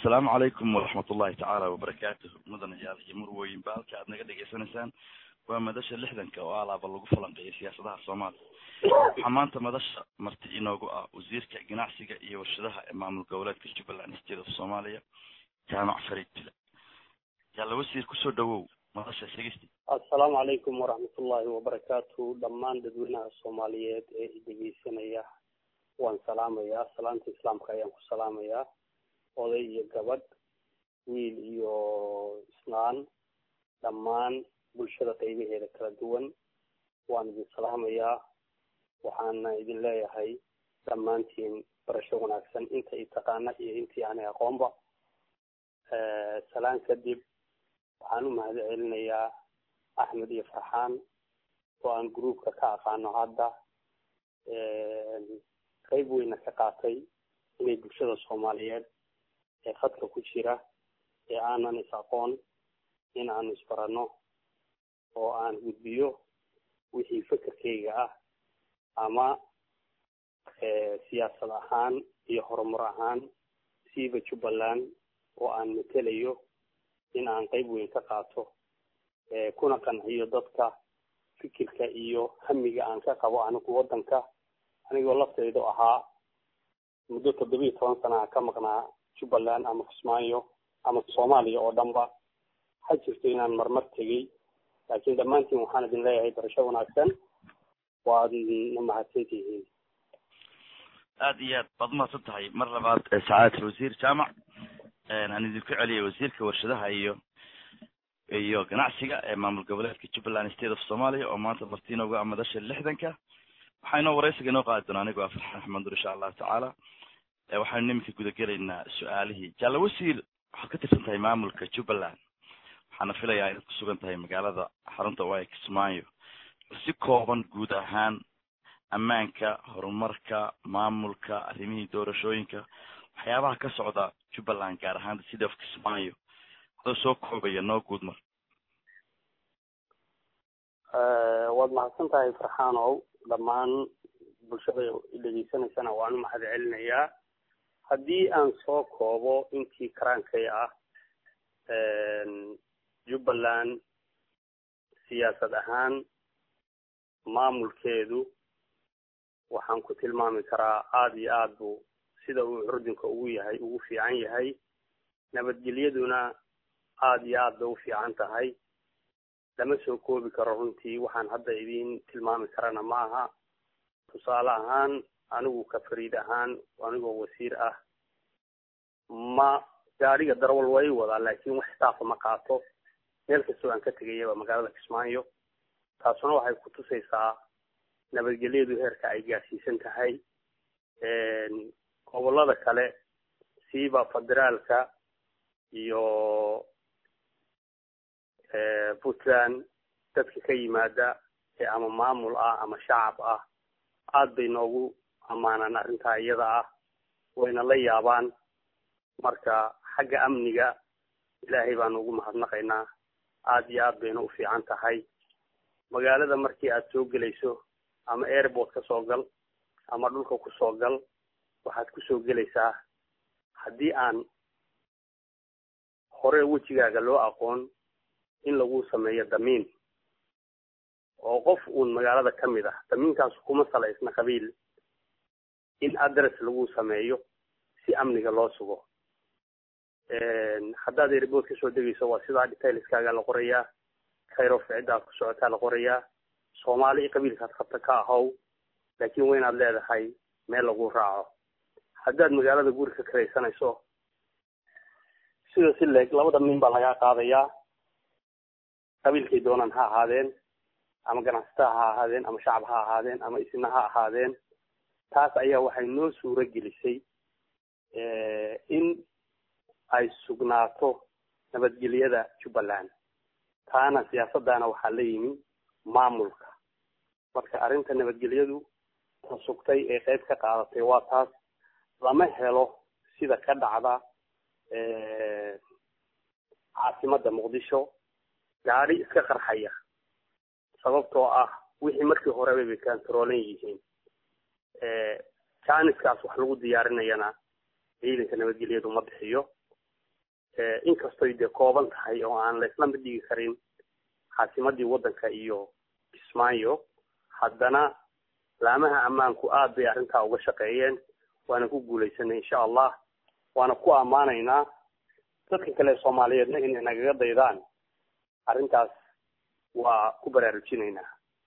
assalaamu calaykum waraxmat ullahi tacaala wabarakaatuh mudanayaal iyo murwooyin ba halka aad naga dhegaysanaysaan waa madasha lixdanka oo alaaba lagu falanqeeyo siyaasadaha soomaaliya waxaa maanta madasha marti inoogu ah wasiirka ganacsiga iyo warshadaha ee maamul goboleedka jubbaland state of soomaaliya jaamac fariid bile yaalla wasiir kusoo dhawow madasha sheegeysti assalaamu calaykum waraxmatullaahi wabarakaatu dhammaan dadweynaha soomaaliyeed ee idhegeysanaya waan salaamayaa salaanta islaamka ayaan ku salaamayaa oday iyo gabadh wiil iyo isnaan dhammaan bulshada qaybaheeda kala duwan waan idin salaamayaa waxaana idin leeyahay dhammaantiin barasho wanaagsan inta i taqaana iyo intii aanay aqoonba salaan kadib waxaan u mahad celinayaa axmed iyo farxaan oo aan groupka ka aqaano hadda qayb weyna ka qaatay inay bulshada soomaaliyeed ee khadka ku jira ee aanan is aqoon in aanu isbarano oo aan gudbiyo wixii fekerkayga ah ama siyaasad ahaan iyo horumar ahaan siiba jubbaland oo aan matelayo in aan qayb weyn ka qaato kuna qanciyo dadka fikirka iyo hamiga aan ka qabo anigu waddanka anigoo laftaydu ahaa muddo toddobiiyo toban sana ka maqnaa jubbaland ama kismaayo ama soomaaliya oo dhanba ha jirto inaan marmar tegey laakiin dhammaantiin waxaan idin leeyahay barasho wanaagsan waadna mahadsan tihiin aad iyo aad baad umahadsan tahay mar labaad sacaadata wasiir jaamac aan idinku celiyay wasiirka warshadaha iyo iyo ganacsiga ee maamul goboleedka jubbaland state of somalia oo maanta marti inoogu ah madasha lixdanka waxaa inoo wareysiga inoo qaadi doona anigoo ah farxaan axmedur insha allahu tacaala waxaynu niminka gudagelaynaa su-aalihii jaalla wasiir waxaad ka tirsan tahay maamulka jubbaland waxaana filayaa inaad ku sugan tahay magaalada xarunta waaya kismaayo si kooban guud ahaan ammaanka horumarka maamulka arrimihii doorashooyinka waxyaabaha ka socda jubbaland gaar ahaan city of kismaayo adoo soo koobaya noo guud mar waad mahadsan tahay farxaanow dhammaan bulshada dhegeysanaysana waan u mahad celinayaa haddii aan soo koobo intii karaankay ah jubbaland siyaasad ahaan maamulkeedu waxaan ku tilmaami karaa aada iyo aad bu sida uu curdinka ugu yahay ugu fiican yahay nabadgelyaduna aada iyo aad bay u fiican tahay lama soo koobi karo runtii waxaan hadda idiin tilmaami karana ma aha tusaale ahaan anigu ka fariid ahaan anigoo wasiir ah ma gaadhiga darwal way wadaa laakiin wax staafa ma qaato meel kastoo aan ka tegayaba magaalada kismaayo taasuna waxay ku tusaysaa nabadgelyadu heerka ay gaadhsiisan tahay gobollada kale siiba federaalka iyo puntland dadka ka yimaada ee ama maamul ah ama shacab ah aad bay noogu ammaanaan arrintaa iyada ah wayna la yaabaan marka xagga amniga ilaahay baanu ugu mahadnaqaynaa aad iyo aad bayna u fiican tahay magaalada markii aad soo gelayso ama airport ka soo gal ama dhulka ku soo gal waxaad kusoo gelaysaa haddii aan hore wejigaaga loo aqoon in lagu sameeyo damiin oo qof uun magaalada ka mid ah damiinkaas kuma salaysna qabiil in address lagu sameeyo si amniga loo sugo haddaad airport ka soo degayso waa sidaa detailskaaga la qorayaa kayrof ciddaad ku socotaa la qorayaa soomaali iyo qabiilkaad qabta ka ahow laakiin waa inaad leedahay meel lagu raaco haddaad magaalada guri ka karaysanayso sida si leeg labada min baa lagaa qaadayaa qabiilkay doonaan ha ahaadeen ama ganacsataa ha ahaadeen ama shacab ha ahaadeen ama isna ha ahaadeen taas ayaa waxay noo suuro gelisay in ay sugnaato nabadgelyada jubbaland taana siyaasaddaana waxaa la yimi maamulka marka arrinta nabadgelyadu ta sugtay ee qayb ka qaadatay waa taas lama helo sida ka dhacda caasimadda muqdisho gaadhi iska qarxaya sababtoo ah wixii markii horeba bay kantaroolan yihiin jaaniskaas wax lagu diyaarinayana ciidanka nabadgelyadu ma bixiyo inkastoy dee kooban tahay oo aan la isla mid dhigi karin caasimadii waddanka iyo kismaayo haddana laamaha ammaanku aad bay arrintaa uga shaqeeyeen waana ku guulaysanay insha allah waana ku ammaanaynaa dadka kale soomaaliyeedna inay nagaga daydaan arrintaas waa ku baraarujinaynaa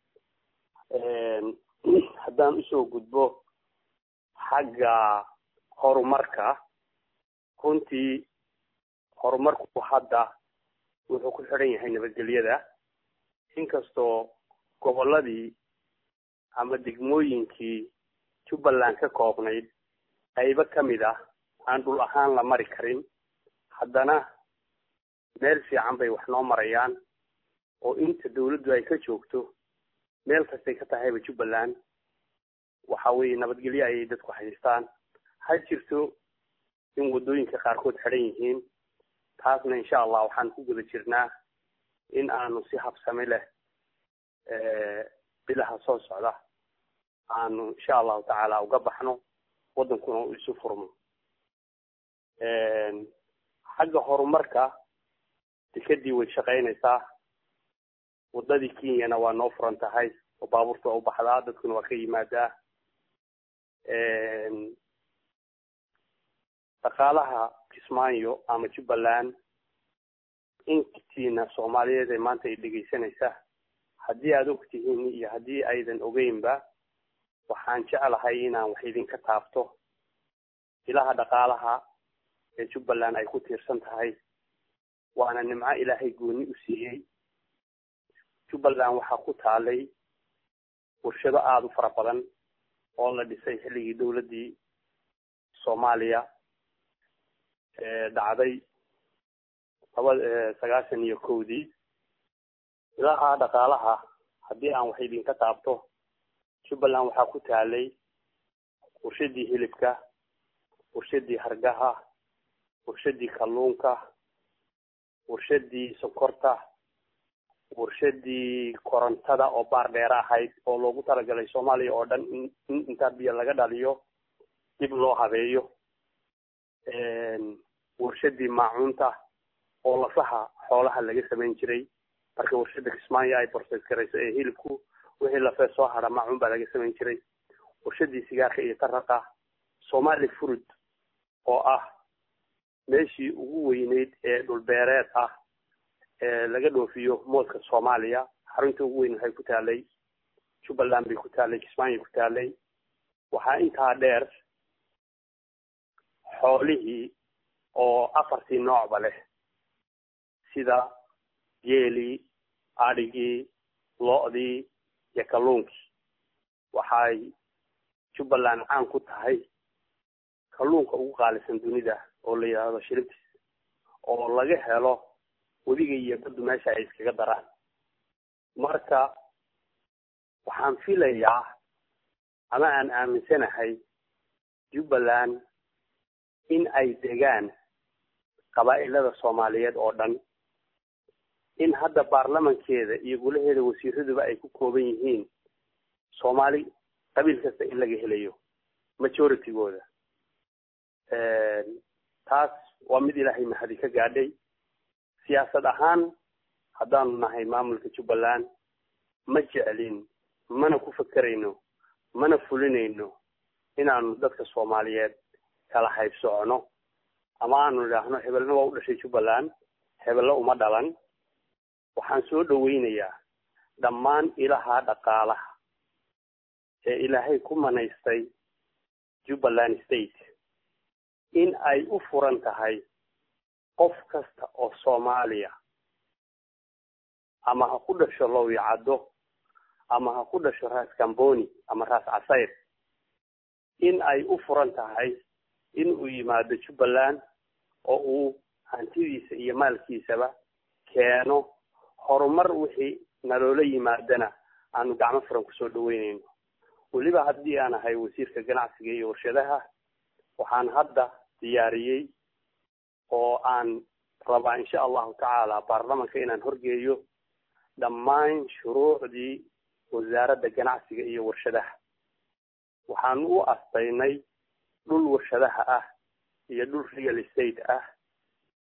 haddaan usoo gudbo xagga horumarka runtii horumarku hadda wuxuu ku xidhan yahay nabadgelyada inkastoo gobolladii ama degmooyinkii jubbaland ka koobnayd qaybo ka mid ah aan dhul ahaan la mari karin haddana meel fiican bay wax noo marayaan oo inta dawladdu ay ka joogto meel kastay ka tahayba jubbaland waxa weeye nabadgelyo ayay dadku haystaan ha jirto in waddooyinka qaarkood xidhan yihiin taasna insha allah waxaan ku guda jirnaa in aanu si habsami leh bilaha soo socda aanu insha allahu tacaala uga baxno waddankuna uu isu furmo xagga horumarka dekadii way shaqaynaysaa waddadii kenyana waa noo furan tahay oo baabuurta waa u baxdaa dadkuna waa ka yimaadaa dhaqaalaha kismaayo ama jubbaland intiina soomaaliyeed ee maanta ay dhegaysanaysa haddii aada og tihiin iyo haddii aydan ogeynba waxaan jeclahay inaan wax idinka taabto ilaha dhaqaalaha ee jubbaland ay ku tiirsan tahay waana nimco ilaahay gooni u siiyey jubbaland waxaa ku taalay warshado aada u fara badan oo la dhisay xilligii dawladdii soomaaliya dhacday laba sagaashan iyo kowdii ilaha dhaqaalaha haddii aan wax idinka taabto jubbaland waxaa ku taalay warshadii hilibka warshadii hargaha warshadii kalluunka warshadii sokorta warshadii korontada oo baar dheera ahayd oo loogu talagalay soomaaliya oo dhan in intaa biyo laga dhaliyo dib loo habeeyo warshadii maacuunta oo lafaha xoolaha laga samayn jiray marka warshada kismaayo ay borses garayso ee hilibku wixii lafee soo hadha maacuun baa laga samayn jiray warshadii sigaarka iyo taraqa somali furud oo ah meeshii ugu weyneyd ee dhulbeereed ah ee laga dhoofiyo moodka soomaaliya xarunta ugu weyn waxay ku taalay jubbaland bay ku taalay kismaayo ku taalay waxaa intaa dheer xoolihii oo afartii noocba leh sida geelii adhigii lo-dii iyo kalluunkii waxay jubbaland caan ku tahay kalluunka ugu qaalisan dunida oo la yidhaahdo shiribtis oo laga helo webiga iyo baddu meesha ay iskaga daraan marka waxaan filayaa ama aan aaminsanahay jubbaland in ay degaan qabaa'ilada soomaaliyeed oo dhan in hadda baarlamankeeda iyo golaheeda wasiiraduba ay ku kooban yihiin soomaali qabiil kasta in laga helayo majoritygooda taas waa mid ilaahay mahadi ka gaadhay siyaasad ahaan haddaanu nahay maamulka jubbaland ma jeclin mana ku fakerayno mana fulinayno inaanu dadka soomaaliyeed kala hayb socono ama aanu idhaahno hebelna waa u dhashay jubbaland hebelna uma dhalan waxaan soo dhaweynayaa dhammaan ilaha dhaqaalaha ee ilaahay ku manaystay jubbaland state in ay u furan tahay qof kasta oo soomaaliya ama ha ku dhasho lowyacaddo ama ha ku dhasho raas camboni ama raas casayr in ay u furan tahay in uu yimaado jubbaland oo uu hantidiisa iyo maalkiisaba keeno horumar wixii naloola yimaadana aanu gacmo furan kusoo dhaweynayno weliba haddii aan ahay wasiirka ganacsiga iyo warshadaha waxaan hadda diyaariyey oo aan rabaa insha allahu tacaala baarlamanka inaan horgeeyo dhammaan shuruucdii wasaaradda ganacsiga iyo warshadaha waxaanu u astaynay dhul warshadaha ah iyo dhul real estate ah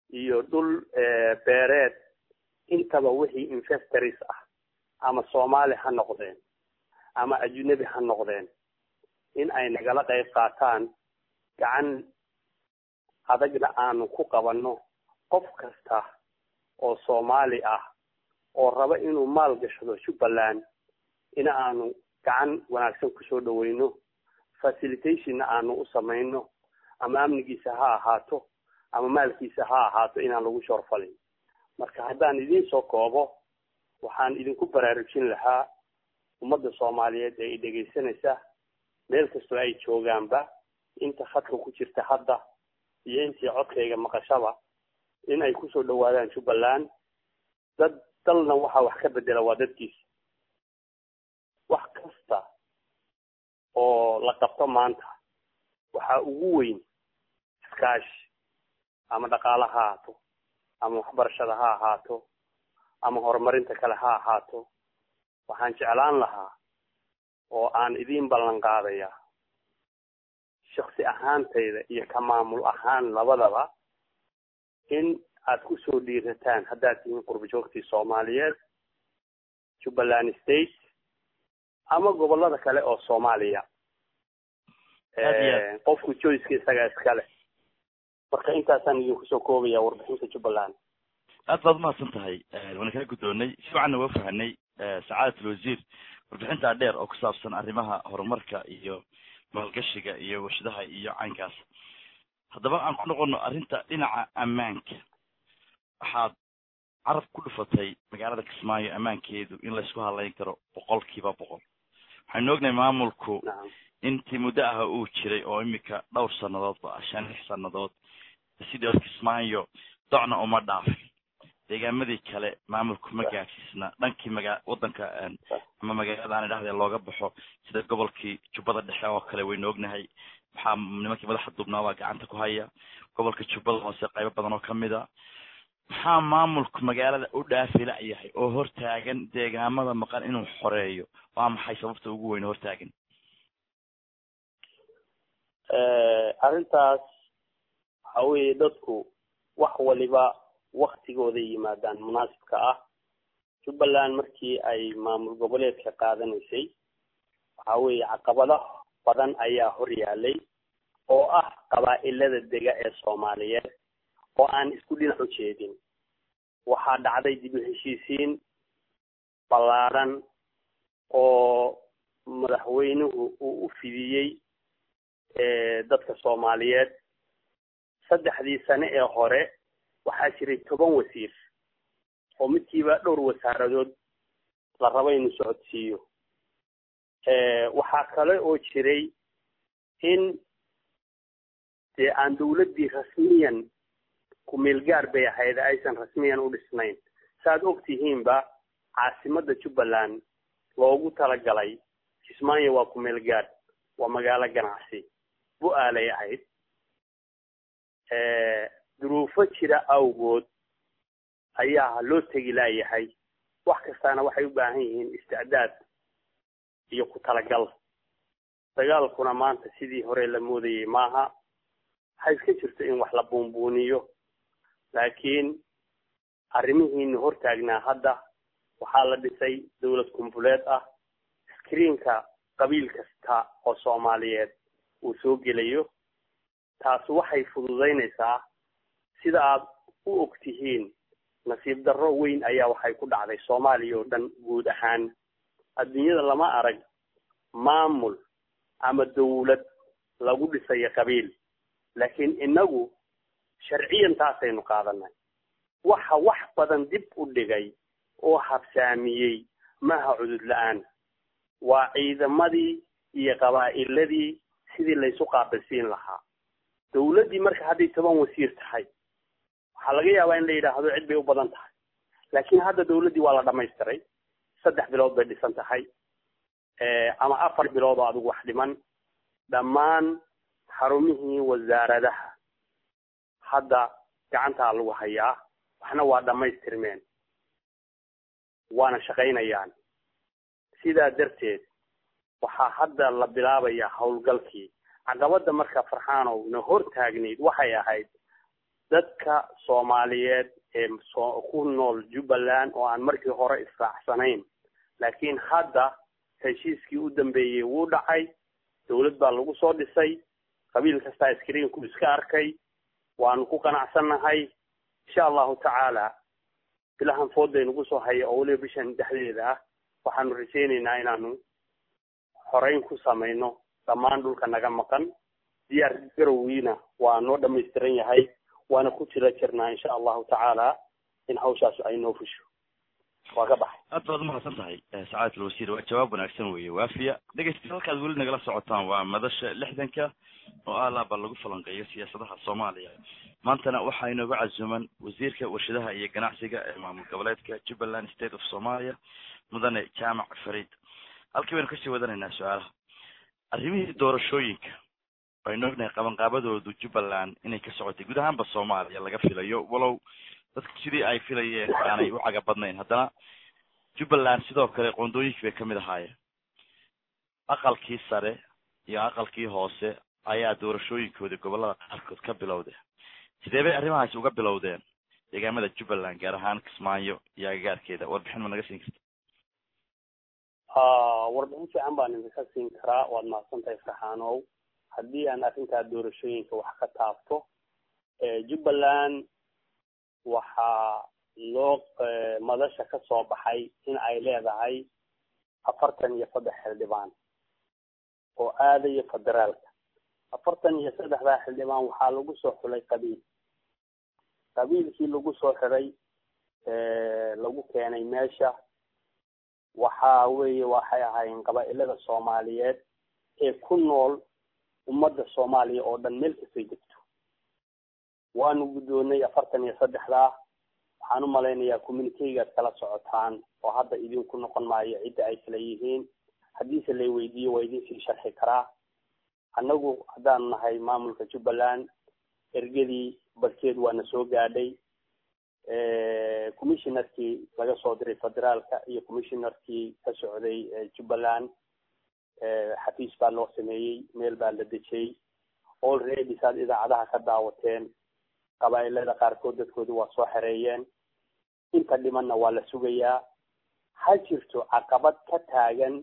iyo dhul beereed intaba wixii investors ah ama soomaali ha noqdeen ama ajnabi ha noqdeen in ay nagala qayb qaataan gacan adagna aanu ku qabanno qof kasta oo soomaali ah oo raba inuu maal gashado jubbaland in aanu gacan wanaagsan kusoo dhaweyno facilitationna aanu u samayno ama amnigiisa ha ahaato ama maalkiisa ha ahaato inaan lagu shoorfalin marka haddaan idiin soo koobo waxaan idinku baraarujin lahaa ummadda soomaaliyeed ee i dhegaysanaysa meel kastoo ay joogaanba inta khadka ku jirta hadda iyo intii codkayga maqashaba in ay kusoo dhawaadaan jubbaland dad dalna waxaa wax ka bedela waa dadkiisa wax kasta oo la qabto maanta waxaa ugu weyn iskaashi ama dhaqaale ha ahaato ama waxbarashada ha ahaato ama horumarinta kale ha ahaato waxaan jeclaan lahaa oo aan idiin ballan qaadaya shaksi ahaantayda iyo ka maamul ahaan labadaba in aad kusoo dhiirataan haddaad tihiin qurba joogtii soomaaliyeed jubbaland state ama gobolada kale oo soomaaliya qofku joyceka isagaa iskale marka intaasaan idinku soo koobaya warbixinta jubbaland aad baad umahadsan tahay waana kala guddoonay si wacanna waa fahanay sacaadat alwasiir warbixintaa dheer oo ku saabsan arrimaha horumarka iyo maalgashiga iyo warshadaha iyo caynkaas haddaba aan ku noqono arrinta dhinaca ammaanka waxaad carab ku dhufatay magaalada kismaayo ammaankeedu in laysku hadlayn karo boqol kiiba boqol waxaynu ognahay maamulku intii muddo ah uu jiray oo imika dhowr sannadoodba ah shan lix sannadood sidii or kismaayo docna uma dhaafin deegaamadii kale maamulku ma gaadsiisna dhankii maga wadanka ama magaalada aan idhahdee looga baxo sida gobolkii jubbada dhexe oo kale waynu ognahay waxaa nimankii madaxa dubnaa baa gacanta ku haya gobolka jubbada hoose qaybo badan oo kamid a maxaa maamulku magaalada u dhaafi la-yahay oo hortaagan deegaamada maqan inuu xoreeyo waa maxay sababta ugu weyn hortaagan arrintaas waxa weeye dadku wax waliba waktigooda yimaadaan munaasibka ah jubbaland markii ay maamul goboleedka qaadanaysay waxa weeye caqabado badan ayaa hor yaalay oo ah qabaa'ilada dega ee soomaaliyeed oo aan isku dhinac u jeedin waxaa dhacday dib u heshiisiin ballaaran oo madaxweynuhu uu u fidiyey dadka soomaaliyeed saddexdii sane ee hore waxaa jiray toban wasiir oo midkiiba dhowr wasaaradood la rabo inuu socodsiiyo waxaa kale oo jiray in dee aan dawladdii rasmiyan kumeel gaar bay ahayd aysan rasmiyan u dhisnayn saaad og tihiinba caasimadda jubbaland loogu talagalay kismaayo waa kumeel gaar waa magaalo ganacsi bu-aalay ahayd duruufo jira awgood ayaa loo tegi laayahay wax kastaana waxay u baahan yihiin isticdaad iyo ku talagal dagaalkuna maanta sidii hore la moodayay maaha waxay iska jirto in wax la buunbuuniyo laakiin arrimihiina hortaagnaa hadda waxaa la dhisay dawlad kumbuleed ah screenka qabiil kasta oo soomaaliyeed uu soo gelayo taasi waxay fududaynaysaa sida aad u og tihiin nasiib darro weyn ayaa waxay ku dhacday soomaaliya oo dhan guud ahaan adduunyada lama arag maamul ama dawlad lagu dhisayo qabiil laakiin inagu sharciyan taasaynu qaadanay waxa wax badan dib u dhigay oo habsaamiyey maha cudud la-aan waa ciidamadii iyo qabaa'iladii sidii laysu qaabilsiin lahaa dawladdii marka hadday toban wasiir tahay waxaa laga yaabaa in la yidhaahdo cid bay u badan tahay laakiin hadda dawladdii waa la dhamaystiray saddex bilood bay dhisan tahay ama afar bilood oo adigu wax dhiman dhammaan xarumihii wasaaradaha hadda gacantaa lagu hayaa waxna waa dhammaystirmeen waana shaqaynayaan sidaa darteed waxaa hadda la bilaabayaa howlgalkii caqabada marka farxaanow na hor taagnayd waxay ahayd dadka soomaaliyeed ee so ku nool jubbaland oo aan markii hore israacsanayn laakiin hadda heshiiskii u dambeeyey wuu dhacay dawlad baa lagu soo dhisay qabiil kastaa screenku iska arkay waanu ku qanacsannahay insha allahu tacaala bilahan fooday nagu soo haya oo weliba bishan dhexdeeda ah waxaanu rajaynaynaa inaanu xoreyn ku samayno dhammaan dhulka naga maqan diyaar garowiina waa noo dhamaystiran yahay waana ku jira jirnaa insha allahu tacaala in hawshaas ay noo fusho waa ka baxay aad baad umahadsan tahay sacadat alwasiir waa jawaab wanaagsan weeye waafiya dhegeysta halkaad weli nagala socotaan waa madasha lixdanka oo alaaba lagu falanqeeyo siyaasadaha soomaaliya maantana waxaa inooga casuuman wasiirka warshadaha iyo ganacsiga ee maamul goboleedka jubbaland state of somalia mudane jaamac farid halkii baynu kasii wadanaynaa su-aalaha arrimihii doorashooyinka aynu ognahay qabanqaabadoodu jubbaland inay ka socotay guud ahaanba soomaaliya laga filayo walow dadku sidii ay filayeen aanay u caga badnayn haddana jubbaland sidoo kale qoondooyinkii bay kamid ahaayeen aqalkii sare iyo aqalkii hoose ayaa doorashooyinkooda gobolada qaarkood ka bilowdeen sidee bay arrimahaasi uga bilowdeen deegaamada jubbaland gaar ahaan kismaayo iyo agagaarkeeda warbixin ma naga siin karta warbixin fiican baan idinka siin karaa waad mahadsan tahay farxaanow haddii aan arrintaa doorashooyinka wax ka taabto jubbaland waxaa loo madasha ka soo baxay in ay leedahay afartan iyo saddex xildhibaan oo aadaya federaalka afartan iyo saddexdaa xildhibaan waxaa lagu soo xulay qabiil qabiilkii lagu soo xiray lagu keenay meesha waxa weeye waxay ahaayeen qabaa-ilada soomaaliyeed ee ku nool ummadda soomaaliya oo dhan meel kastay degto waanu guddoonay afartan iyo saddexdaa waxaan u malaynayaa communicaygaad kala socotaan oo hadda idinku noqon maayo cidda ay kala yihiin haddiise lay weydiiyo waa idinsii sharxi karaa annagu haddaanu nahay maamulka jubbaland ergadii barkeed waana soo gaadhay commissionerkii laga soo diray federaalka iyo commissionerkii ka socday jubbaland xafiis baa loo sameeyey meel baa la dejiyey already saad idaacadaha ka daawateen qabaa-ilada qaarkood dadkooda waa soo xereeyeen inta dhimanna waa la sugayaa ha jirto caqabad ka taagan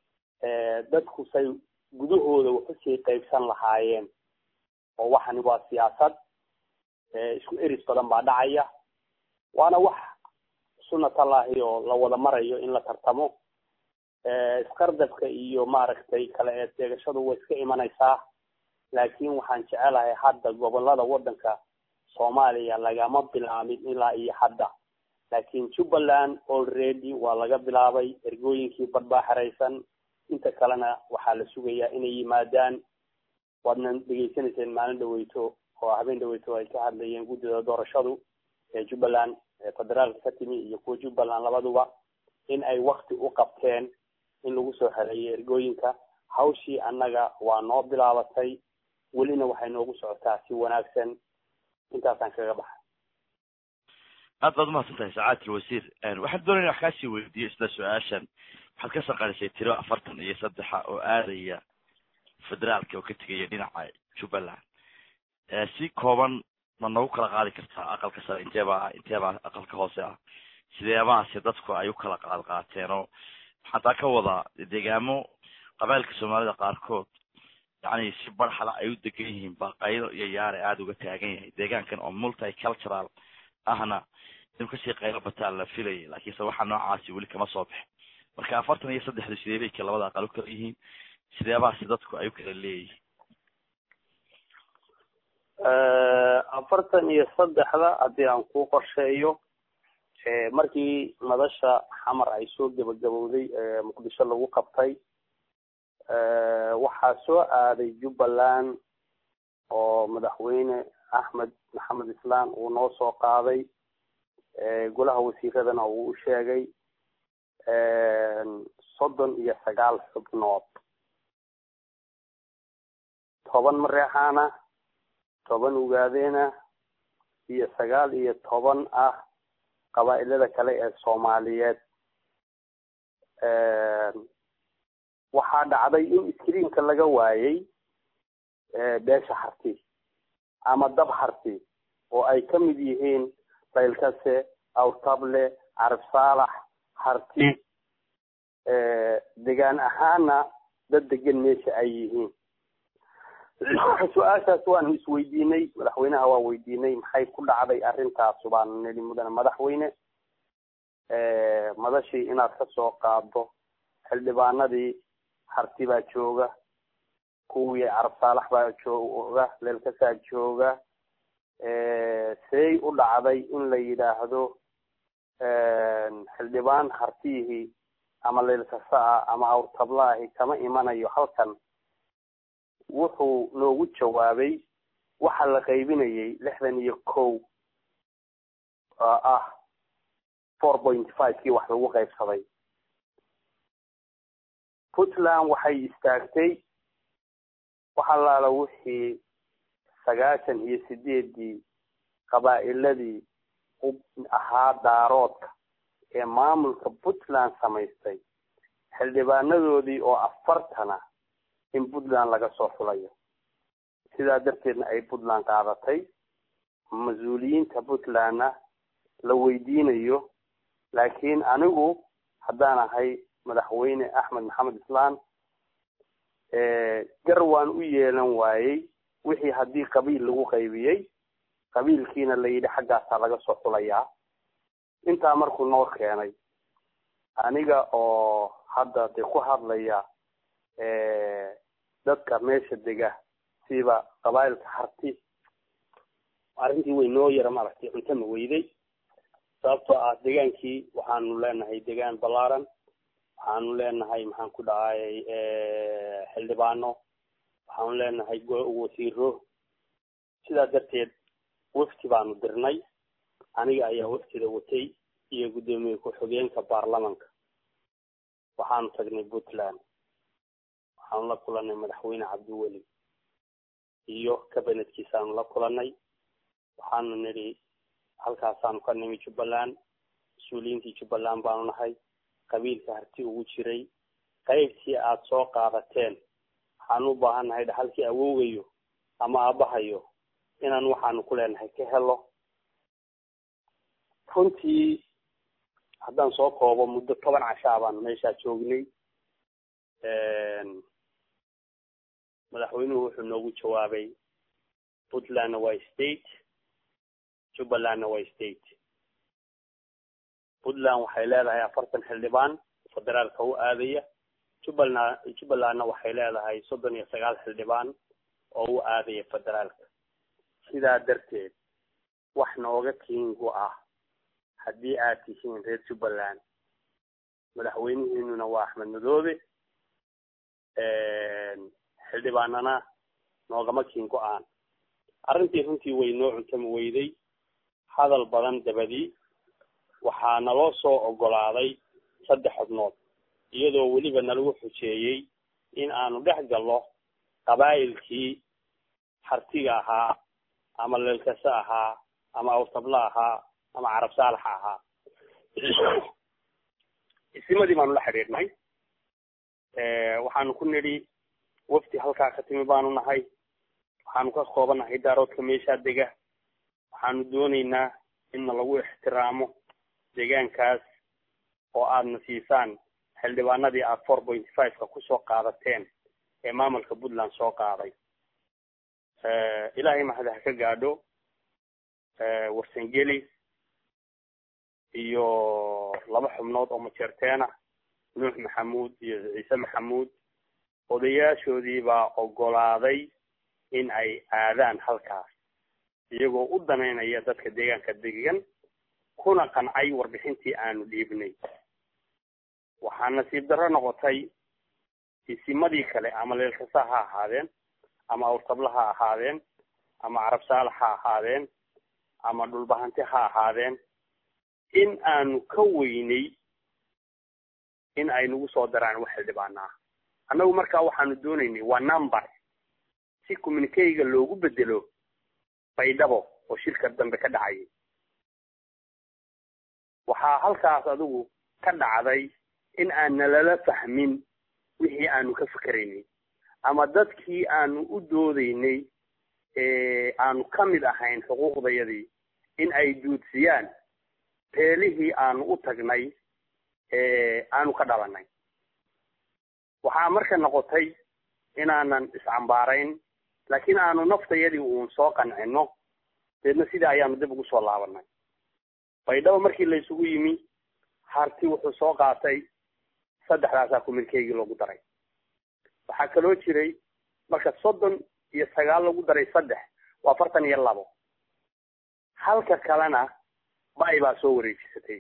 dadku say gudahooda waxusii qaybsan lahaayeen oo waxani waa siyaasad isku eris badan baa dhacaya waana wax sunnatallahi oo la wada marayo in la tartamo isqardabka iyo maaragtay kala eedeegashadu way iska imanaysaa laakiin waxaan jecelahay hadda gobolada waddanka soomaaliya lagama bilaabin ilaa iyo hadda laakiin jubbaland already waa laga bilaabay ergooyinkii badbaa xeraysan inta kalena waxaa la sugayaa inay yimaadaan waadna dhegeysanayseen maalin dhaweyto oo habeen dhaweyto ay ka hadlayeen guddida doorashadu ee jubbaland ee federaalka ka timi iyo kuwa jubbaland labaduba in ay wakti u qabteen in lagu soo xereeyo ergooyinka hawshii annaga waa noo bilaabatay welina waxay noogu socotaa si wanaagsan intaasaan kaga baxay aad baad umahadsan tahay sacaadka wasiir waxaan doonaya wax kaasii weydiiyo isla su-aashan waxaad ka saqarisay tiro afartan iyo saddexa oo aadaya federaalka oo ka tegaya dhinaca jubbaland si kooban ma noogu kala qaadi kartaa aqalka sare inteeba ah inteeba aqalka hoose ah sideebahaase dadku ay u kala qaad qaateen oo waxaan taa ka wadaa deegaamo qabailka soomaalida qaarkood yacni si barxala ay u degan yihiin baqaydo iyo yaare aada uga taagan yahay deegaankan oo multicultural ahna inuu kasii qaylo bataan la filayay laakiinse waxa noocaasi weli kama soo baxin marka afartan iyo saddexdu sidee bay ka labada aqal u kala yihiin sideebahaasi dadku ay u kala leeyihiin afartan iyo saddexda haddii aan ku qorsheeyo markii madasha xamar ay soo gebagabowday muqdisho lagu qabtay waxaa soo aaday jubbaland oo madaxweyne axmed maxamed islaan uu noo soo qaaday golaha wasiiradana uu u sheegay soddon iyo sagaal xubnood toban mareexaana toban ugaadeena iyo sagaal iyo toban ah qabaa-ilada kale ee soomaaliyeed waxaa dhacday in screenka laga waayay beesha harti ama dab harti oo ay ka mid yihiin baylkase awtable carab saalax harti degaan ahaana dad degan meesha ay yihiin su-aashaas waanu isweydiinay madaxweynaha waa weydiinay maxay ku dhacday arrintaas baanu nidhi mudane madaxweyne madashii inaad ka soo qaado xildhibaanadii harti baa jooga kuwii carab saalax baa jooga leelkasaa jooga say u dhacday in la yidhaahdo xildhibaan hartiyihii ama leelkasa ah ama awrtablaahi kama imanayo halkan wuxuu noogu jawaabay waxa la qaybinayay lixdan iyo kow oo ah four point five kii wax lagu qaybsaday puntland waxay istaagtay wax allaala wixii sagaashan iyo sideedii qabaa'iladii u ahaa daaroodka ee maamulka puntland samaystay xildhibaanadoodii oo afartana in puntland laga soo xulayo sidaa darteedna ay puntland qaadatay mas-uuliyiinta puntlandna la weydiinayo laakiin anigu haddaan ahay madaxweyne axmed maxamed islaan gar waan u yeelan waayey wixii haddii qabiil lagu qaybiyey qabiilkiina la yidhi xaggaasaa laga soo xulayaa intaa markuu noo keenay aniga oo hadda dee ku hadlaya dadka meesha dega siba qabaa'ilka harti arrintii way noo yara maaragtay cunto ma weyday sababtoo ah degaankii waxaanu leenahay degaan ballaaran waxaanu leenahay maxaan ku dhacay xildhibaano waxaanu leenahay wasiiro sidaa darteed wafti baanu dirnay aniga ayaa waftida watay iyo guddoomiye ku-xigeenka baarlamanka waxaanu tagnay puntland waxaanu la kulanay madaxweyne cabdiweli iyo kabinetkiisaanu la kulanay waxaanu nidhi halkaasaanu ka nimi jubbaland mas-uuliyiintii jubbaland baanu nahay qabiilka harti ugu jiray qaybtii aad soo qaadateen waxaanu u baahan nahay dhaxalkii awoogayo ama aabahayo inaan waxaanu ku leenahay ka helo runtii haddaan soo koobo muddo toban cashaa baanu meeshaa joognay madaxweynuhu wuxuu noogu jawaabay puntlandna waa state jubbalandna waa state puntland waxay leedahay afartan xildhibaan federaalka u aadaya jubbaland jubbalandna waxay leedahay soddon iyo sagaal xildhibaan oo u aadaya federaalka sidaa darteed wax nooga kiingu ah haddii aad tihiin reer jubbaland madaxweynihiinuna waa axmed madoobe xildhibaanana noogama kiin go-aan arrintii runtii way noo cuntama weyday hadal badan dabadii waxaa naloo soo ogolaaday saddex xubnood iyadoo weliba nalagu xujeeyey in aanu dhex gallo qabaa'ilkii hartiga ahaa ama leelkase ahaa ama awtabla ahaa ama carab saalaxa ahaa isimadii baanu la xidhiidhnay waxaanu ku nidhi wafti halkaa ka timi baanu nahay waxaanu ka koobanahay daaroodka meeshaa dega waxaanu doonaynaa inna lagu ixtiraamo deegaankaas oo aadna siisaan xildhibaanadii aad four point fiveka kusoo qaadateen ee maamulka puntland soo qaaday ilaahay mahada ha ka gaadho warsangeli iyo laba xubnood oo majeerteena nuux maxamuud iyo ciise maxamuud odayaashoodii baa ogolaaday in ay aadaan halkaas iyagoo u danaynaya dadka deegaanka degan kuna qancay warbixintii aanu dhiibnay waxaa nasiib darro noqotay isimadii kale ama leelkasa ha ahaadeen ama awrtabla ha ahaadeen ama carab saalax ha ahaadeen ama dhulbahanti ha ahaadeen in aanu ka weynay in ay nagu soo daraan wax xildhibaana ah annagu markaa waxaanu doonaynay waa number si communikeyga loogu bedelo baydhabo oo shirka dambe ka dhacayay waxaa halkaas adigu ka dhacday in aan nalala fahmin wixii aanu ka fikeraynay ama dadkii aanu u doodaynay aanu ka mid ahayn xuquuqdayadii in ay duudsiyaan beelihii aanu u tagnay aanu ka dhalanay waxaa marka noqotay inaanan iscambaarayn laakiin aanu naftayadii uun soo qancino deedna sidaa ayaanu dib ugu soo laabanay baydhabo markii la isugu yimi harti wuxuu soo qaatay saddexdaasaa kumilkeygii loogu daray waxaa kaloo jiray marka soddon iyo sagaal lagu daray saddex waa afartan iyo labo halka kalena bay baa soo wareejisatay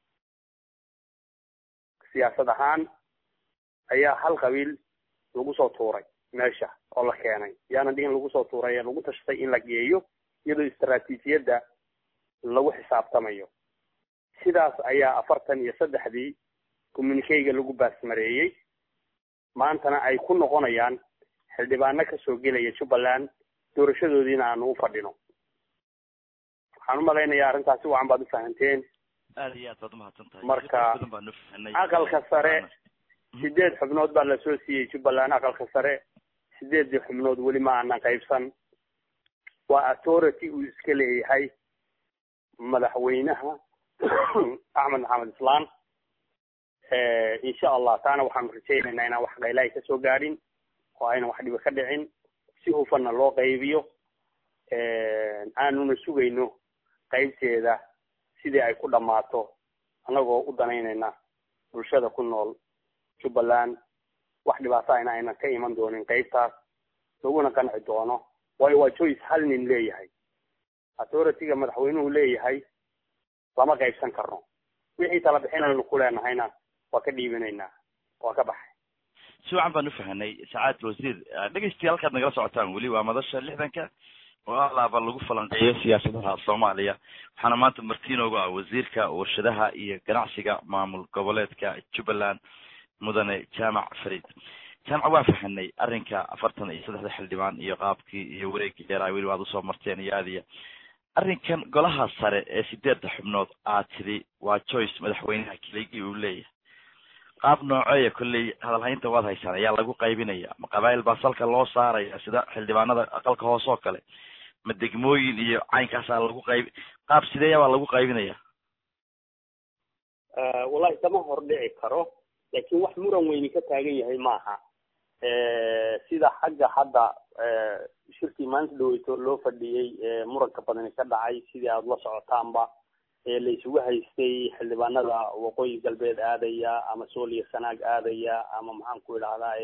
siyaasad ahaan ayaa hal qabiil lagu soo tuuray meesha oo la keenay yaanan dhihin lagu soo tuuray ee lagu tashatay in la geeyo iyadoo istaraatiijiyadda lagu xisaabtamayo sidaas ayaa afartan iyo saddexdii communikeyga lagu baasmareeyey maantana ay ku noqonayaan xildhibaano kasoo gelaya jubbaland doorashadoodiina aanu u fadhino waxaan umalaynayaa arrintaasi wacan baad ufahanteen aad iyo aad baad umahadsan tahay marka badan baan ufahanay aqalka sare sideed xubnood baa lasoo siiyey jubbaland aqalka sare sideedii xubnood weli ma aanan qaybsan waa authority uu iska leeyahay madaxweynaha axmed maxamed islaan insha allah taana waxaanu rajaynaynaa inaan wax qaylahay kasoo gaadhin oo aynan wax dhibi ka dhicin si hufanna loo qaybiyo aanuna sugayno qaybteeda sidii ay ku dhammaato annagoo u danaynayna bulshada ku nool jubbaland wax dhibaato ayna aynan ka iman doonin qaybtaas laguna qanci doono waayo waa joyce hal nin leeyahay authority-ga madaxweynuhu leeyahay lama qaybsan karno wixii tala bixinaynu ku leenahayna waa ka dhiibinaynaa waa ka baxay si wacan baan ufahanay sacaad wasiir dhegeystiya halkaad nagala socotaan weli waa madasha lixdanka oo alaaba lagu falanqeeyo siyaasadaha soomaaliya waxaana maanta martiinoogu ah wasiirka warshadaha iyo ganacsiga maamul goboleedka jubbaland mudane jaamac farid jaamac waa fahanay arrinka afartan iyo saddexda xildhibaan iyo qaabkii iyo wareegii dheeraa weli waad usoo marteen iyo aadiya arrinkan golaha sare ee sideedda xubnood aad tidhi waa joyce madaxweynaha keligii uu leeyahay qaab nooceeya kolley hadalhaynta waad haysaan ayaa lagu qaybinaya ma qabaa'il baa salka loo saaraya sida xildhibaanada aqalka hoose oo kale ma degmooyin iyo caynkaasaa lagu qayb qaab sideeya baa lagu qaybinaya wallahi kama hordhici karo laakiin wax muran weyni ka taagan yahay maaha sida xagga hadda shirkii maalinta dhaweyto loo fadhiyey muranka badani ka dhacay sidii aada la socotaanba la isugu haystay xildhibaanada waqooyi galbeed aadaya ama sooliya sanaag aadaya ama maxaan ku idhahdaa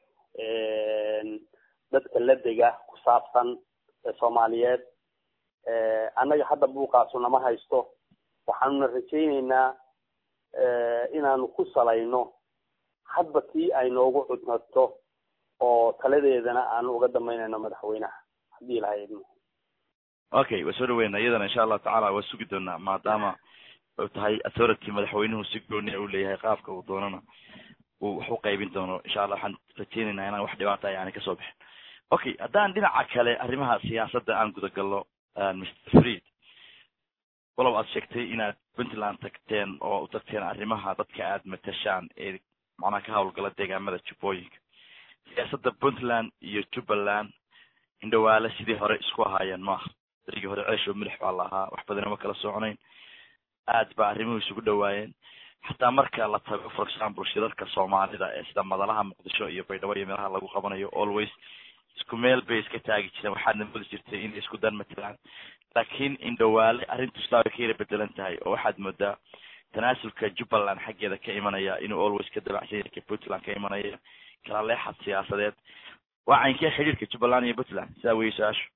dadka la dega ku saabsan soomaaliyeed annaga hadda buuqaasu nama haysto waxaanuna rajayneynaa inaanu ku salayno hadba tii ay noogu cudnato oo taladeedana aanu uga dambeynayno madaxweynaha haddii ilahay idmo okay waa soo dhaweyna iyadana insha allahu tacala waa sugi doonaa maadaama u tahay authority madaxweynuhu si gooniya u leeyahay qaabka uu doonana uu wax u qaybin doono insha allah waxaan rajeynaynaa inaan wax dhibaata yani kasoo bixin okay haddaan dhinaca kale arrimaha siyaasadda aan gudagalno mr freed walow aad sheegtay inaad puntland tagteen oo u tagteen arrimaha dadka aad matashaan ee macnaha ka hawlgala deegaamada jubbooyinka siyaasadda puntland iyo jubbaland indhawaale sidii hore isku ahaayeen maaha berigii hore ceesh oo milix baa la ahaa wax badan ma kala soconayn aad ba arrimuhu isugu dhawaayeen xataa marka la tago for example shirarka soomaalida ee sida madalaha muqdisho iyo baydhabo iyo meelaha lagu qabanayo always isku meel bay iska taagi jireen waxaadna modi jirtay inay isku dan matalaan laakiin indhawaale arrintu isla way ka yara bedelan tahay oo waxaad moodaa tanaasulka jubbaland xaggeeda ka imanaya inuu always ka dabacsan yahay ka puntland ka imanaya kala leexad siyaasadeed waa caynkee xidhiirka jubbaland iyo puntland sidaa weye su-aashu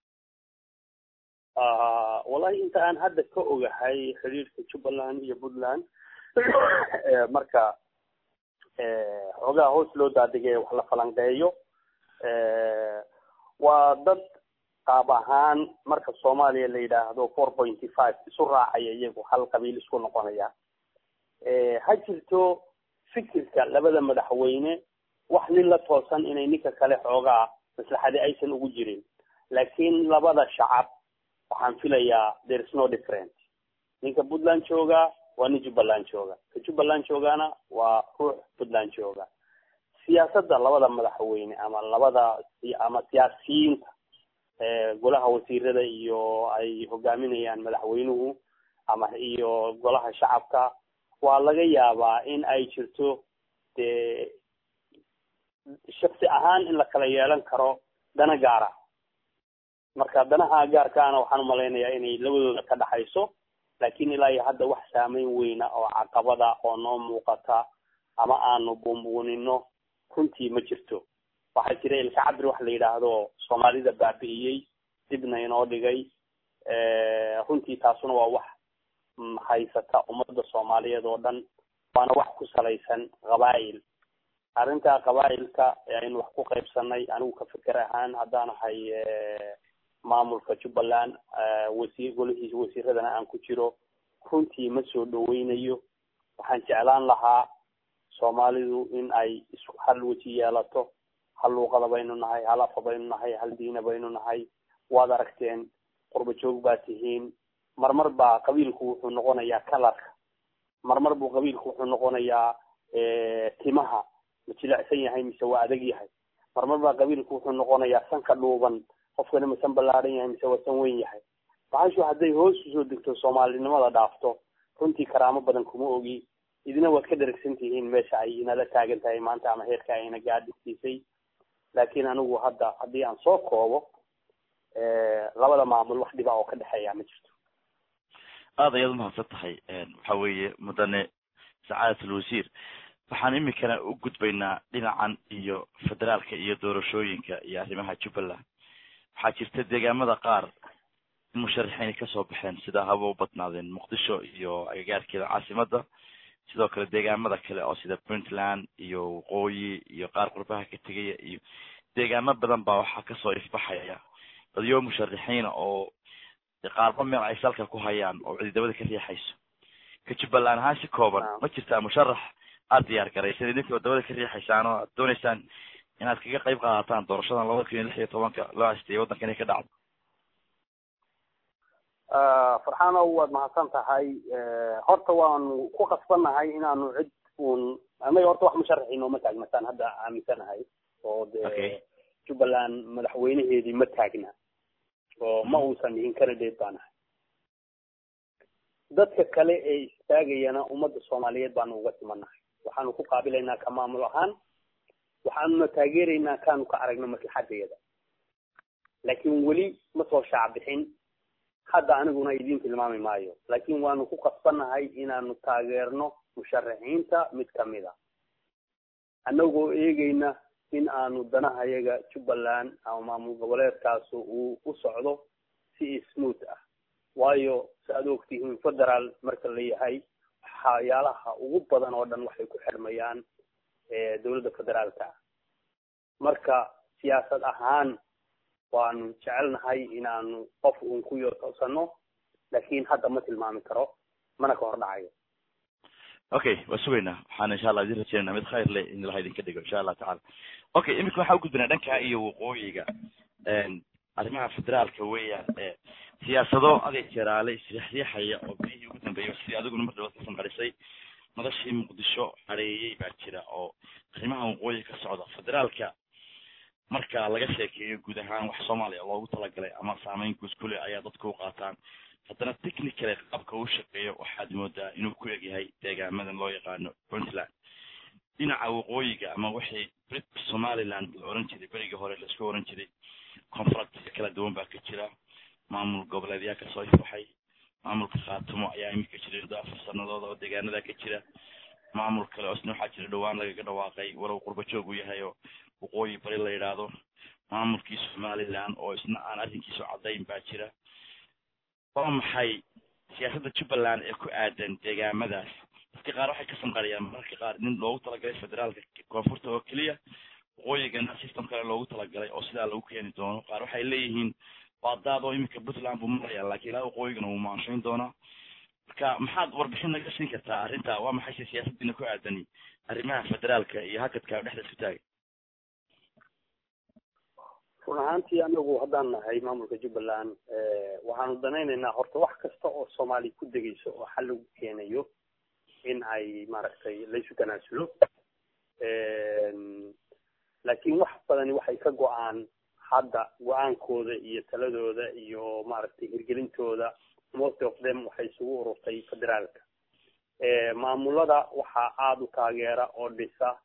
wallahi inta aan hadda ka ogahay xidhiirka jubbaland iyo puntland marka xoogaha hoos loo daadegay wax la falanqeeyo waa dad qaab ahaan marka soomaaliya la yidhaahdo four pointy five isu raacaya iyagu hal qabiil isku noqonaya ha jirto fikirka labada madaxweyne wax nin la toosan inay ninka kale xoogaa maslaxadi aysan ugu jirin laakiin labada shacab waxaan filayaa there is no different ninka puntland jooga waa nin jubbaland jooga ka jubbaland joogana waa ruux puntland jooga siyaasadda labada madaxweyne ama labada ama siyaasiyiinta golaha wasiirada iyo ay hogaaminayaan madaxweynuhu ama iyo golaha shacabka waa laga yaabaa in ay jirto dee shaksi ahaan in la kala yeelan karo dana gaara marka danaha gaarkaana waxaan umalaynayaa inay labadooda ka dhaxayso laakin ilaa iyo hadda wax saameyn weyna oo caqabada oo noo muuqata ama aanu buunbuunino runtii ma jirto waxaa jira ilka cabir wax la yidhaahdo soomaalida baabi'iyey dibna inoo dhigay runtii taasuna waa wax haysata ummadda soomaaliyeed oo dhan waana wax ku salaysan qabaa'il arrinta qabaa'ilka aynu wax ku qaybsanay anigu ka feker ahaan haddaan ahay maamulka jubbaland wasiir golihiisa wasiiradana aan ku jiro runtii ma soo dhaweynayo waxaan jeclaan lahaa soomaalidu in ay isku hal weji yeelato hal luuqada baynu nahay hal afa baynu nahay hal diina baynu nahay waad aragteen qurba joog baa tihiin marmar baa qabiilku wuxuu noqonayaa kalarka marmar buu qabiilku wuxuu noqonayaa timaha ma jilecsan yahay mise waa adag yahay marmar baa qabiilku wuxuu noqonayaa sanka dhuuban qofkana ma san ballaaran yahay mise waa san weyn yahay bahashu hadday hoos usoo degto soomaalinimada dhaafto runtii karaamo badan kuma ogi idina waad ka dheragsan tihiin meesha ay inala taagan tahay maanta ama heerka ayna gaadhigtiisay laakin anigu hadda haddii aan soo koobo labada maamul wax dhiba oo ka dhexeeya ma jirto aad ayaad umahadsan tahay waxa weeye mudane sacaadat alwasiir waxaan imikana u gudbaynaa dhinacan iyo federaalka iyo doorashooyinka iyo arrimaha jubbaland waxaa jirta deegaamada qaar in musharaxiinay kasoo baxeen sida haba u badnaadeen muqdisho iyo agagaarkeeda caasimada sidoo kale deegaamada kale oo sida puntland iyo waqooyi iyo qaar qurbaha ka tegaya iyo deegaamo badan baa waxaa kasoo ifbaxaya dadyo musharaxiina oo qaarba meel ay salka ku hayaan oo cididabada ka riixayso ka jubbaland ahaan si kooban ma jirtaa musharax aada diyaar garaysan idinkoo dabada ka riixaysaan oo aad dooneysaan inaad kaga qayb qaadataan doorashadan labada kun iyo lix iyo tobanka loo haystay waddanka inay ka dhacdo farxaanow waad mahadsan tahay horta waanu ku qasbannahay inaanu cid uun anaga horta wax musharaxi nooma taagnataan hadda aaminsanahay oo dee jubbaland madaxweyneheedii ma taagna oo ma uusan dhihin candidate baan ahay dadka kale ee istaagayana ummadda soomaaliyeed baanu uga timanahay waxaanu ku qaabilaynaa ka maamul ahaan waxaanuna taageeraynaa kaanu ka aragno maslaxadeeda laakin weli ma soo shaac bixin hadda aniguna idiin tilmaami maayo laakin waanu ku qasbannahay inaanu taageerno musharaxiinta mid kamid a annagoo eegeyna in aanu danahayaga jubbaland ama maamul goboleedkaasu uu u socdo si smooth ah waayo si aad ogtihiin federaal marka la yahay waxyaalaha ugu badan oo dhan waxay ku xirmayaan dowladda federaalka marka siyaasad ahaan waanu jecelnahay inaanu qof uun ku yotoosano laakin hadda ma tilmaami karo mana ka hor dhacayo okay waa sugaynaa waxaan insha allah idin rajeynana mid khayr leh in ilaha idinka dhigo insha allah tacala okay imika waxaan ugudbinaa dhanka iyo waqooyiga arrimaha federaalka weeyaan siyaasado adeeg jeraale isriixriixaya oo bihii ugu dambeeyay sidii adiguna mar dhawaad ka sanqarisay madashii muqdisho hareeyey baa jira oo arrimaha waqooyi ka socda federaalka marka laga sheekeeyo guud ahaan wax soomaaliya loogu talagalay ama saameyn guud kule ayaa dadka u qaataan haddana technically qaabka uu shaqeeyo waxaad moodaa inuu ku egyahay deegaamadan loo yaqaano puntland dhinaca waqooyiga ama wixii brit somaliland la oran jiray berigii hore la isku oran jiray conflictya kala duwan baa ka jira maamul goboleedyaa kasoo ifbaxay maamulka khaatumo ayaa imika jiray muddo afar sanadooda oo deegaanada ka jira maamul kale oo isna waxaa jira dhowaan lagaga dhawaaqay walow qurba joog uu yahay oo waqooyi bari la yidhaahdo maamulkii somaliland oo isna aan arrinkiisu caddayn baa jira waa maxay siyaasadda jubbaland ee ku aadan deegaamadaas dadka qaar waxay ka sanqariyaan mararka qaar nin loogu talagalay federaalka koonfurta oo keliya waqooyigana system kale loogu talagalay oo sidaa lagu keeni doono qaar waxay leeyihiin waa daad oo iminka puntland buu maraya laakiin ilaa waqooyigana wuu maanshayn doonaa marka maxaad warbixin naga siin kartaa arrinta waa maxayse siyaasadiina ku aadani arrimaha federaalka iyo hakadka dhexda isku taaga run ahaantii anagu haddaan nahay maamulka jubbaland waxaanu danaynaynaa horta wax kasta oo soomaali ku degayso oo xal lagu keenayo in ay maaragtay laysu tanaasulo laakiin wax badani waxay ka go-aan hadda go-aankooda iyo taladooda iyo maaragtay hirgelintooda most of them waxay isugu ururtay federaalka maamulada waxaa aada u taageera oo dhisa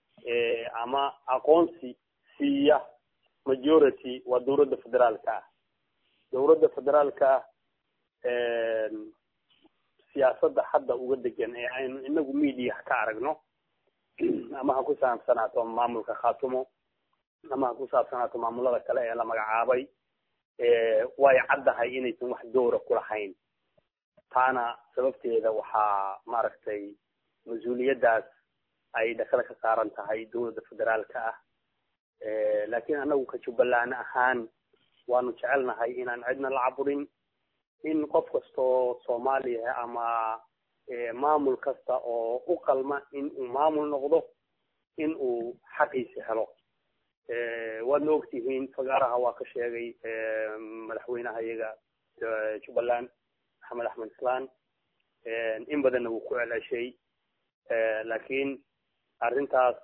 ama aqoonsi siiya majority waa dawladda federaalka ah dawladda federaalka ah siyaasadda hadda uga degan ee aynu inagu media ka aragno ama ha ku saabsanaato maamulka khatumo ama ha ku saabsanaato maamulada kale ee la magacaabay way caddahay inaysan wax dowra ku lahayn taana sababteeda waxaa maaragtay mas-uuliyaddaas ay dhakada ka saaran tahay dawladda federaalka ah laakiin anagu ka jubbaland ahaan waanu jecelnahay inaan cidna la caburin in qof kastoo soomaaliya ama maamul kasta oo u qalma in uu maamul noqdo in uu xaqiisa helo waadna ogtihiin fagaaraha waa ka sheegay madaxweynaha iyaga jubbaland maxamed axmed islaan in badanna wuu ku celceshay laakiin arrintaas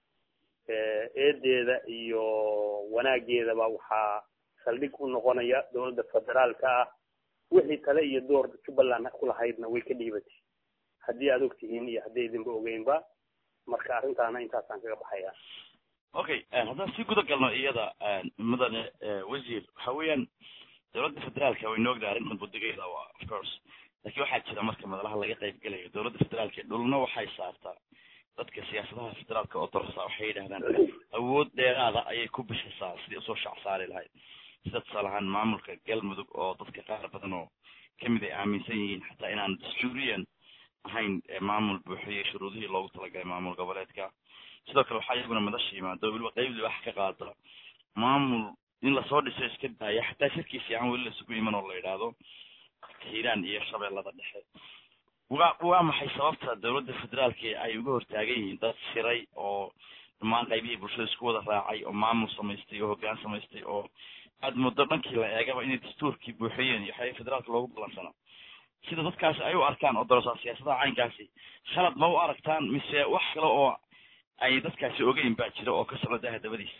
eedeeda iyo wanaageedaba waxaa saldhig u noqonaya dawladda federaalka ah wixii tale iyo door jubbaland ku lahaydna way ka dhiibatay haddii aad ogtihiin iyo haddii idinba ogeynba marka arrintaana intaasaan kaga baxaya okay haddaan sii guda galno iyada mudane wasiir waxa weeyaan dawladda federaalka waynu ognahay arrintan budigeeda waa of course laakiin waxaa jira marka madalaha laga qayb gelayo dawladda federaalka dhulna waxay saartaa dadka siyaasadaha federaalka oo dorsa waxay yidhahdaan awood dheeraada ayay ku bixisaa sidii usoo shac saari lahayd sida tusaale ahaan maamulka galmudug oo dadka qaar badan oo kamid ay aaminsan yihiin xataa inaan dastuuriyan ahayn maamul buuxiyey shuruudihii loogu talagalay maamul goboleedka sidoo kale waxaa iyaguna madasha yimaado weliba qeyb wax ka qaada maamul in lasoo dhiso iska daaya xataa shirkii fiican weli lasugu iman oo la yidhaahdo hiiraan iyo shabeellada dhexe wa waa maxay sababta dawladda federaalka ay uga hortaagan yihiin dad shiray oo dhammaan qaybihii bulshada isku wada raacay oo maamul samaystay oo hoggaan samaystay oo aad muddo dhankii la eegaba inay dastuurkii buuxiyeen iyo waxyaaba federaalka loogu ballansanaa sida dadkaasi ay u arkaan oo darasaa siyaasadaha caynkaasi khalad ma u aragtaan mise wax kale oo ay dadkaasi ogeyn baa jira oo ka socda daha dabadiisa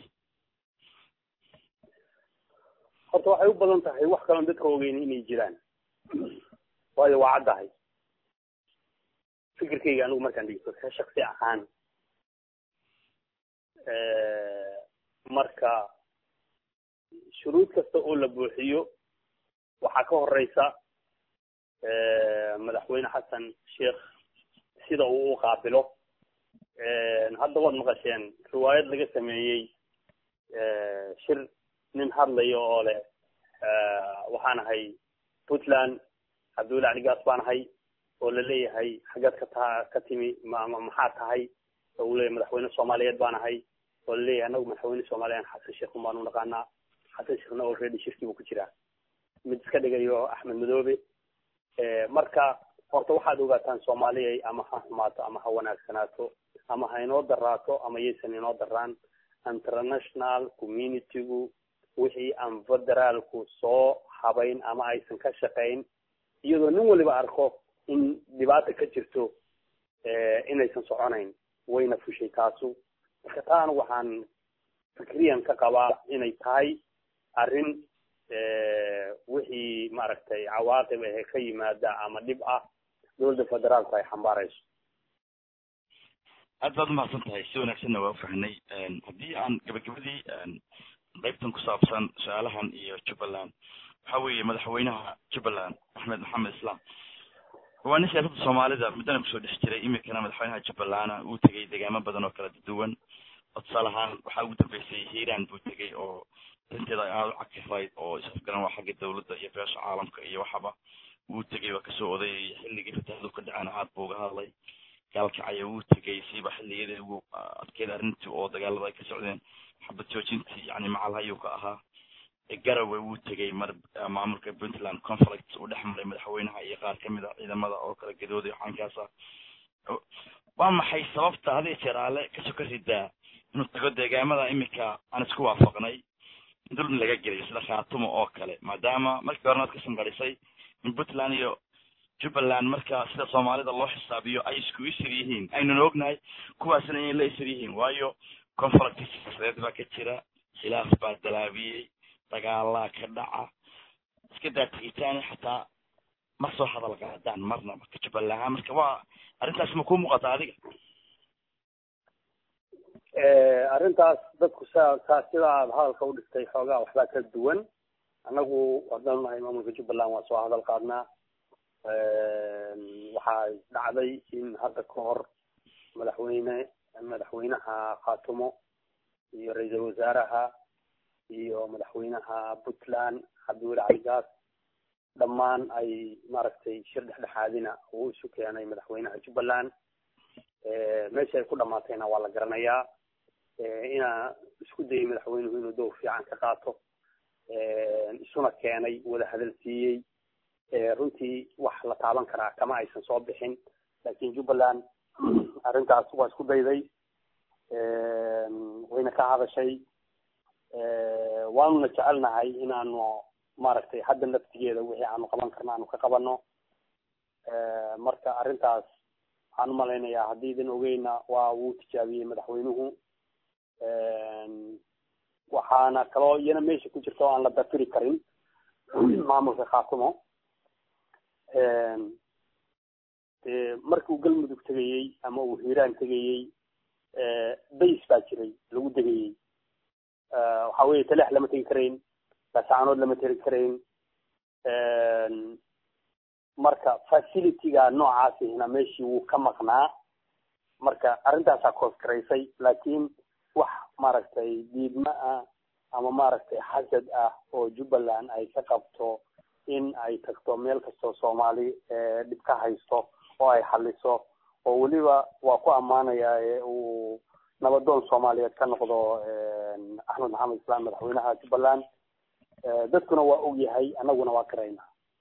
horta waxay u badan tahay wax kaloon dadka ogeyn inay jiraan waayo waa caddahay fikirkayga anigu markaan dhigto ka shaksi ahaan marka shuruud kasta oo la buuxiyo waxaa ka horeysa madaxweyne xasan sheekh sida uu u qaabilo hadda waad maqasheen riwaayad laga sameeyey shir nin hadlayo oo leh waxaan ahay puntland cabdulla caligaas baan ahay oo la leeyahay xaggeed ka ta ka timi ma maxaa tahay oo uu leeyahay madaxweyne soomaaliyeed baan ahay oo la leeyahay anagu madaxweyne soomaaliyan xasan sheekh un baan u naqaanaa xasan sheekhna already shirkii buu ku jiraa mid iska dhigayo axmed madoobe marka horta waxaad ogaataan soomaaliyay ama ha xumaato ama ha wanaagsanaato ama ha inoo daraato ama yaysan inoo daraan international communitygu wixii aan federaalku soo habayn ama aysan ka shaqayn iyadoo nin waliba arko in dhibaata ka jirto inaysan soconayn wayna fushay taasu marka taana waxaan fikriyan ka qabaa inay tahay arrin wixii maaragtay cawaaqib ahe ka yimaada ama dhib ah dowladda federaalku ay xambaarayso aad baad umahadsan tahay si wanaagsanna waa ufahnay haddii aan gabagabadii qaybtan ku saabsan su-aalahan iyo jubbaland waxa weeye madaxweynaha jubbaland axmed maxamed islam waa nin siyaasadda soomaalida muddana kusoo dhex jiray iminkana madaxweynaha jubbalana uu tegay deegaamo badan oo kala duwan oo tusaale ahaan waxaa ugu dambeysay hiiraan buu tegay oo arinteeda ay aada u cakifayd oo isafgaran waa xagga dawladda iyo beesha caalamka iyo waxaba wuu tegay waa kasoo odayay xilligii fataahadu ka dhaceen aad buu uga hadlay gaalkacaya wuu tegay siiba xilligeeda ugu adkeyd arrintii oo dagaalada ay ka socdeen xabad joojintii yani macalhayuu ka ahaa garowe wuu tegay mar maamulka puntland conflict uu dhex maray madaxweynaha iyo qaar kamid a ciidamada oo kala gadooday caynkaas ah waa maxay sababta had iyo jeer aale kasoo ka ridaa inuu tago deegaamada iminka aan isku waafaqnay dulmi laga gelayo sida khaatumo oo kale maadaama markii horena ad ka sanqarisay in puntland iyo jubbaland marka sida soomaalida loo xisaabiyo ay isku isir yihiin aynuna ognahay kuwaasna inay la isir yihiin waayo conflict siyaasadeed baa ka jira khilaaf baa dalaabiyey dagaalaa ka dhaca iska daa tegitaani xataa ma soo hadal qaadaan marnaba ka jubbaland ahaan marka waa arrintaas ma ku muuqata adiga arrintaas dadku sa saa sida aad hadalka u dhigtay xoogaa waxbaa ka duwan annagu haddaan nahay maamulka jubbaland waa soo hadal qaadnaa waxaa dhacday in hadda ka hor madaxweyne madaxweynaha khaatumo iyo ra-iisul wasaaraha iyo madaxweynaha puntland cabdiweli caligaas dhammaan ay maaragtay shir dhexdhexaadina uu isu keenay madaxweynaha jubbaland meesha ay ku dhamaatayna waa la garanayaa inaa isku dayay madaxweynuhu inuu dowr fiican ka qaato isuna keenay wada hadal siiyey runtii wax la taaban karaa kama aysan soo bixin laakiin jubbaland arrintaas waa isku dayday wayna ka hadashay waanuna jecelnahay inaanu maaragtay hadda naftigeeda wixii aanu qaban karna aanu ka qabano marka arrintaas waxaan umalaynayaa haddii idin ogeyna waa wuu tijaabiyey madaxweynuhu waxaana kaloo iyana meesha ku jirta oo aan la dafiri karin maamulka khaatumo markii uu galmudug tegayey ama uu hiiraan tegayey bays baa jiray lagu degayey waxa weye taleex lama tegi karayn lasaanood lama tegi karayn marka facilityga noocaasihina meeshii wuu ka maqnaa marka arrintaasaa koosgaraysay laakiin wax maaragtay diidma ah ama maaragtay xasad ah oo jubbaland ay ka qabto in ay tagto meel kastoo soomaali dhib ka haysto oo ay xaliso oo weliba waa ku ammaanayaa uu nabadoon soomaaliyeed ka noqdo axmed maxamed islaan madaxweynaha jubbaland dadkuna waa ogyahay annaguna waa karayna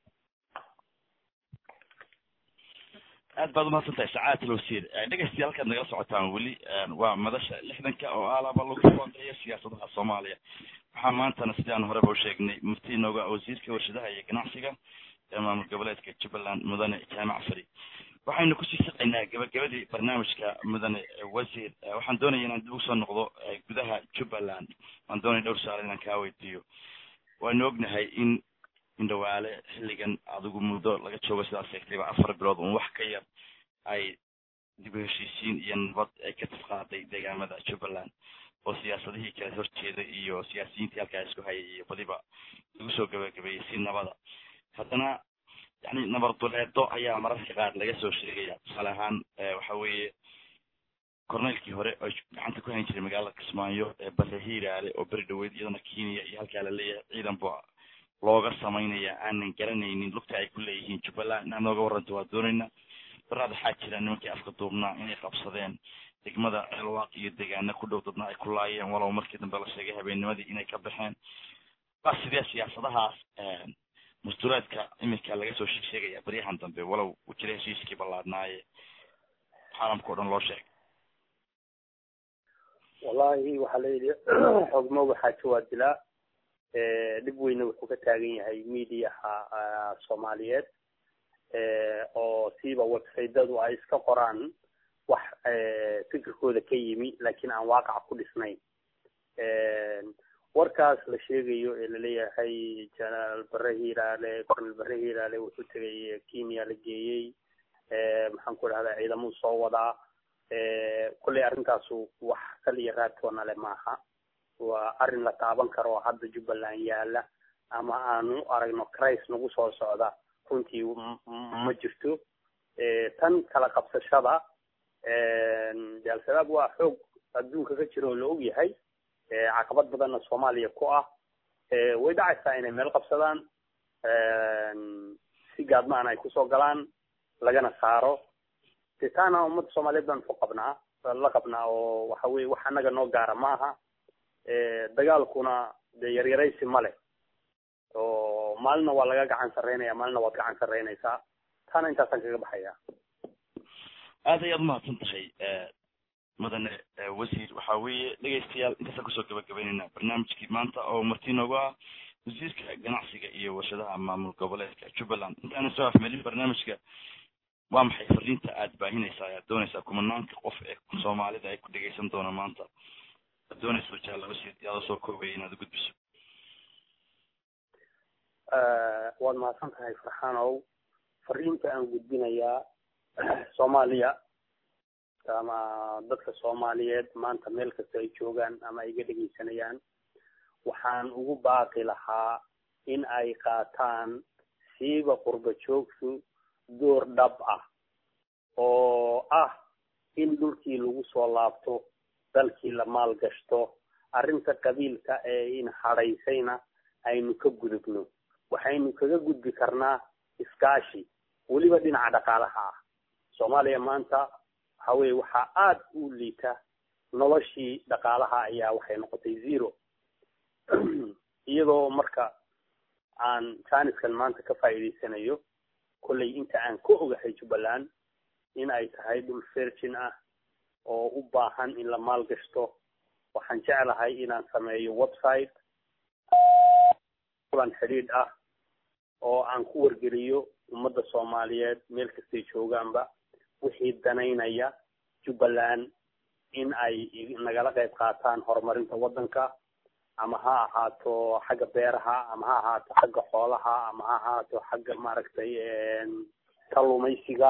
aad baad umahadsan tahay sacaad alwasiir dhegeystayaal halkaad nagala socotaan weli waa madasha lixdanka oo alaba lagu falanqeeyo siyaasadaha soomaaliya waxaa maantana sidaan horeba usheegnay mufti inooga wasiirka warshadaha iyo ganacsiga ee maamul goboleedka jubbaland mudane jaamac fari waxaynu kusii saqaynaa gabagabadii barnaamijka mudane wasiir waxaan doonaya inaan dib usoo noqdo gudaha jubbaland waan doonaya dhowr su-aal inaan kaa weydiiyo waanu ognahay in indhawaale xilligan adigu muddo laga joogo sidaas sheegtayba afar bilood un wax ka yar ay dib u heshiisiin iyo nabad ay ka tifqaaday deegaamada jubbaland oo siyaasadihii kala horjeeday iyo siyaasiyiintii halkaa isku hayay iyo badiba lagu soo gabagabeeyey si nabada haddana yani nabarduleedo ayaa mararka qaar laga soo sheegaya tusaale ahaan waxa weeye corneylkii hore oo gacanta ku hayn jiray magaalada kismaayo ee bare hiiraale oo beri dhaweyd iyadana kenya iyo halkaa la leeyahay ciidan bu looga samaynaya aanan garanaynin lugta ay ku leeyihiin jubbaland inaad nooga warranto waa doonayna baraad waxaa jira nimankii afka duubnaa inay qabsadeen degmada ceelwaaq iyo deegaana ku dhow dadna ay ku laayeen walow markii dambe la sheegay habeennimadii inay ka baxeen waa sidee siyaasadahaas musturaadka iminka laga soo sheegaya baryahan dambe walow u jira heshiiskii ballaadnaaye caalamka o dhan loo sheegay wallahi waxaa la yidhi xogmo waxaa jawaab dilaa dhib weyne wuxuu ka taagan yahay mediaha soomaaliyeed oo siiba websiteyadu ay iska qoraan wax fikirkooda ka yimi laakiin aan waaqac ku dhisnayn warkaas la sheegayo ee laleeyahay jenaraal bare hiiraale cornel bare hiiraale wuxuu tegay kenya la geeyey maxaan ku dhahdaa ciidamuu soo wadaa kolley arrintaasu wax kal iyo raadkoona le maaha waa arrin la taaban karo oo hadda jubbaland yaala ama aanu aragno cris nagu soo socda runtii ma jirto tan kala qabsashada de al-shabaab waa xoog adduunka ka jira oo la og yahay caqabad badanna soomaaliya ku ah way dhacaysaa inay meel qabsadaan si gaadmaan ay kusoo galaan lagana saaro de taana ummadda soomaaliyeed baan ku qabnaa la qabnaa oo waxa weye wax annaga noo gaara maaha dagaalkuna de yaryaraysi ma leh oo maalina waa laga gacan sarreynaya maalina waad gacan sarreynaysaa taana intaasaan kaga baxaya aad ayaad umahadsan tahay mudane wasiir waxa weeye dhegeystayaal intaasaan kusoo gabagabeyneyna barnaamijkii maanta oo marti noogu ah wasiirka ganacsiga iyo warshadaha maamul goboleedka jubbaland intaana soo afmelin barnaamijka waa maxay fariinta aad baahinaysaa ayaad doonaysaa kumanaanka qof ee soomaalida ay ku dhegeysan doona maanta ad doonayso jaala wasiir yaada soo koobaya inaad gudbiso waad mahadsan tahay farxanow fariinta aan gudbinayaa soomaaliya ama dadka soomaaliyeed maanta meel kasta ay joogaan ama ay iga dhegeysanayaan waxaan ugu baaqi lahaa in ay qaataan siiba qurba joogtu door dhab ah oo ah in dhulkii lagu soo laabto dalkii la maal gashto arrinta qabiilka ee in hadhaysayna aynu ka gudubno waxaynu kaga gudbi karnaa iskaashi weliba dhinaca dhaqaalaha ah soomaaliya maanta waxa weye waxaa aada u liita noloshii dhaqaalaha ayaa waxay noqotay zero iyadoo marka aan jaaniskan maanta ka faa'iidaysanayo kollay inta aan ka ogahay jubbaland in ay tahay dhul virgin ah oo u baahan in la maalgashto waxaan jeclahay inaan sameeyo website kulan xidhiidh ah oo aan ku wargeliyo ummadda soomaaliyeed meel kastay joogaanba wixii danaynaya jubbaland in ay nagala qayb qaataan horumarinta waddanka ama ha ahaato xagga beeraha ama ha ahaato xagga xoolaha ama ha ahaato xagga maaragtay kalluumaysiga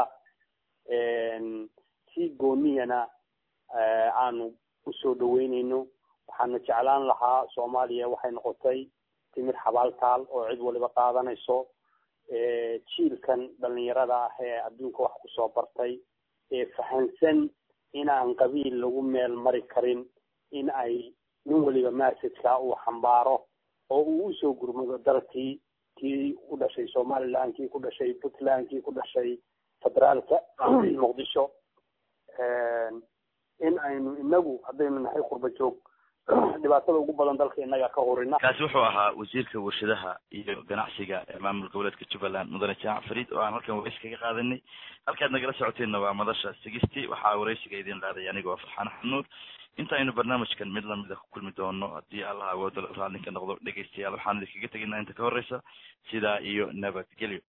si gooniyana aanu usoo dhaweyneyno waxaana jeclaan lahaa soomaaliya waxay noqotay timir xabaaltaal oo cid waliba qaadanayso jiilkan dhalinyarada ah ee adduunka wax kusoo bartay ee fahansan inaan qabiil lagu meel mari karin in ay nin waliba messageka uu xambaaro oo uu usoo gurmado dalkii kii u dhashay somaliland kii ku dhashay puntland kii ku dhashay federaalka muqdisho in aynu inagu haddaynu nahay qurba joog dhibaatada ugu badan dalka inaga ka horina kaasi wuxuu ahaa wasiirka warshadaha iyo ganacsiga ee maamul goboleedka jubbaland mudane jaamac fariid oo aan halkan waraysi kaga qaadanay halkaad nagala socoteenna waa madasha sigistii waxaa waraysiga idin qaaday anigoo farxaan xanuur inta aynu barnaamijkan mid lamida ku kulmi doono haddii allah awoodo raallinka noqdo dhegeystayaal waxaan idinkaga tegaynaa inta ka horeysa sidaa iyo nabadgelyo